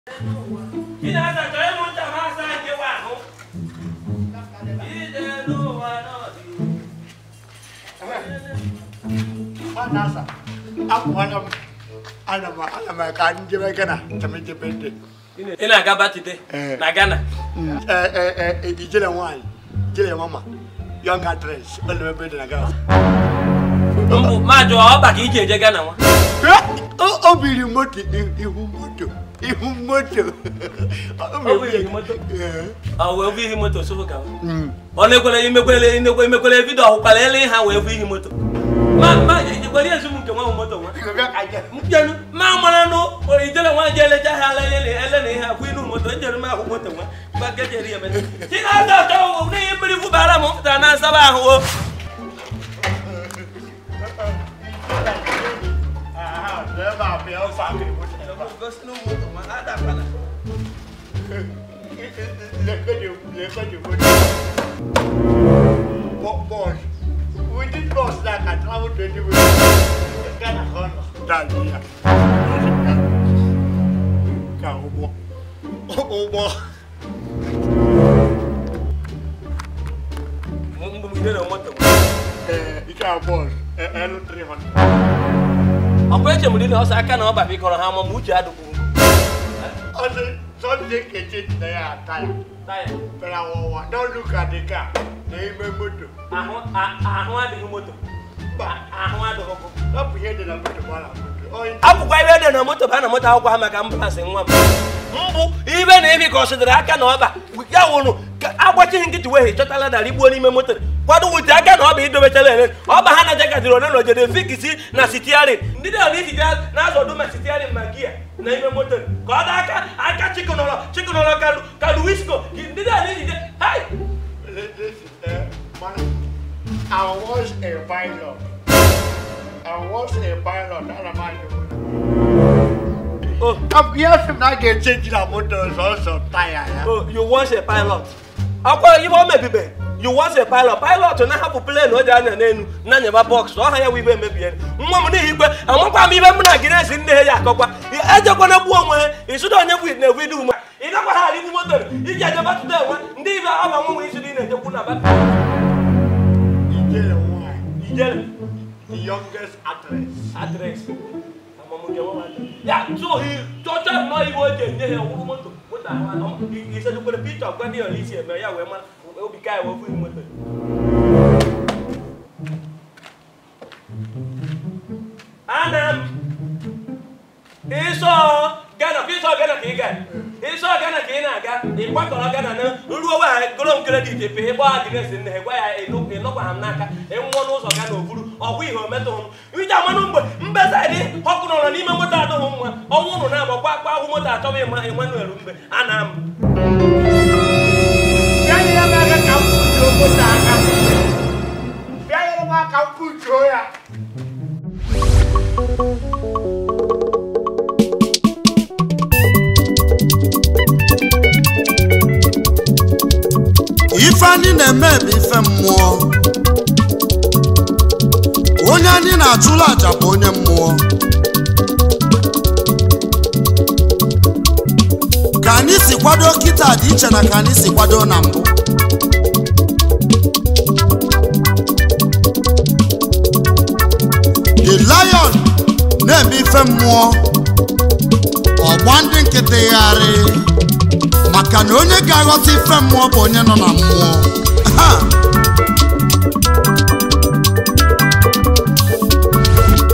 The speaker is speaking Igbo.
Ị na-azacha ịmụ ncha ma asa nkewa ahụ. Ije n'ụwa n'ọdịnihu. Ọ na-asa akwụkwọ m ana m ana m ka njebe gana temejebe ndị Ị na-aga Batide Eh. na Ghana. ijele nwaanyị jele mama young actress ọlụmebe dị na gana Mbụ ma jụọ ọba ka iji eje Ghana nwa. o biri moto ihu moto ihu moto Ọ bụ ihe moto? Ee. Ọ wee bụ ihe moto sofu gawa. Mm. ọ na-ekwele imekwele inekwe imekwele vidio ọhụkwala ele ha wee bụ ihe moto ma ma ikwere ezu m nke nwa moto nwa Bịa ka je. mkpenu ma mara nụ ijele nwa je elecha ha ala ele ele na ihe akwụ inu moto njere m ahụ moto nwa gbagejere ya mere chi na-aza ọchọ n'ihe mmiri fụbara m pụtara na nsaba ahụ o Aha, ebe a bịa ofe akịrị moto ebe a. Lekọdị lekọdị moto. Bo- Boss, within boss na ka travel twenty minutes. Ghana ka ọ nọ. Dali ya. Ka ụgbọ. Ụgbọ. mgbe m ijere moto Ee, ike a boss. Elu 300. ọkwa eche m dị na ọsọ aka na ọba bikọrọ ha ma ma uche adụkwuru Ọ sị, Sunday keche dị na ya taya. taya Pero ọwụwa, don't look at the car. N'ime moto. ahụ a- ahụ adịghị moto Mba, ahụ adịghị ọkụ ọ bụ ihe dị na moto gbara moto. Onye akwụkwọ ebe dị na moto ba na moto akwụkwọ ha maka ambụlansị nwa m mbụ ibe na ebi ka ọ sịdịrị aka na ọba ya wụrụ ka agbachighị nkịtị wee chọtala dara igbuo n'ime moto kwado wute aka na ọba idobechara ele ọba ha na jegaziri ole na ojede fikisi na sitiarin ndị dị ọna isi na-azọdụ ma sitiarin ma gia na ime moto ka ọ dị aka aka chịkọnọrọ chịkọnọrọ kalu kalu wisko ndị dị ọna isi hai Listen, uh, man, I was a pilot. I was a pilot. That am I oh I'm here to not get changed the motor also tire. Yeah? Oh, you want a pilot. Akwa ibe o mebibe. You want a pilot. Pilot na-ahapụ plane o ji anya n'elu na-anyaba bọks ọha ya wibe emebie nwa m n'ihi ikpe amakwa m ibe m na gị na-esi nne ya akọkwa ejekwana gbuo onwe ha ịsụda onye bụ na ebu idu ume ị gakwa ha arịgbu moto iji eje batụta enwe ndị ibe ọba nwa nwe isi dị na-ejekwu na batụ Ijele why? ijere The youngest actress. adresị ya so chọcha nnọọ iwe o ji enye ya ọkwụrụ moto moto ahụ isejukwere picha gwa ndị ọla isi eme ya wee mara obi ka ya wee bụ moto ana m ịsọ gana ịsọ gana ka ị ga ịsọ gana ka ị na-aga ịkwakọrọ gana na ruo wa goro m kredit pe ịgba adịresị nne gwa ya ịnọkwa ha m n'aka ịnwụọ n'ụzọ ga na oburu ọgwụ ihe ometụ m iji amanụ mgbe mbezadị ọkụ nọrọ n'ime moto adịghị mma ọnwụ nụ na-agbakwa akpa ahụ moto achọba ịma Emmanuel mgbe ana m Bịa nyere m aka ka m butuo moto aka. Bịa nyere m aka m butuo ya. ife anyị na-eme bụ ife mmụọ onye anyị na-achụrụ aja bụ onye mmụọ ka anyị si kwado kịta dị iche na ka anyị si kwado na mbụ the lion na-eme ife mmụọ ọgba ndị nkịtị gharị maka na onye ga-aghọta ife mmụọ bụ onye nọ na mmụọ